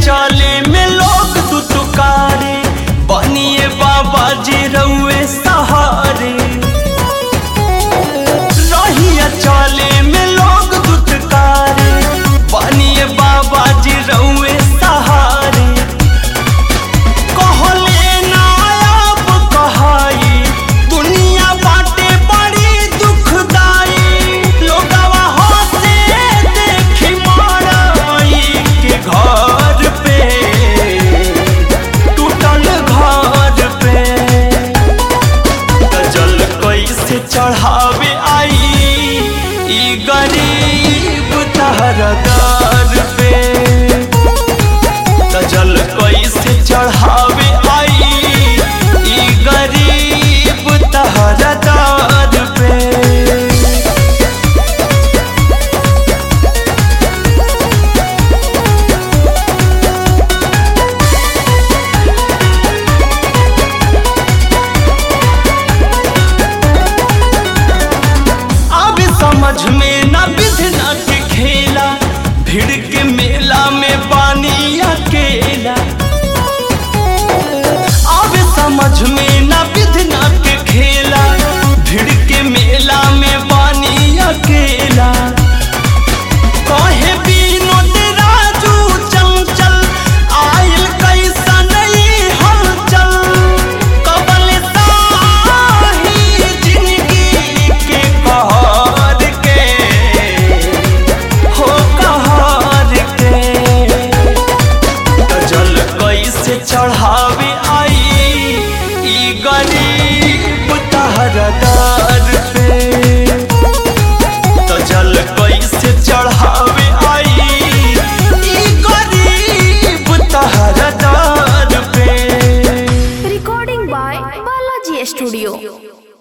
चले में लोग दुतुकारे बनिए बाबा जी रउए सहारे रहिया चले में लोग दुतकारे बनिए बाबा जी रउए सहारे कहले नायाब कहाई दुनिया बाटे बड़ी दुखदाई लोगवा हंसे देखी माराई के घर पे टूटल घर पे जल कैसे चढ़ावे आई ई गरीब तहरा दर पे त जल कैसे चढ़ा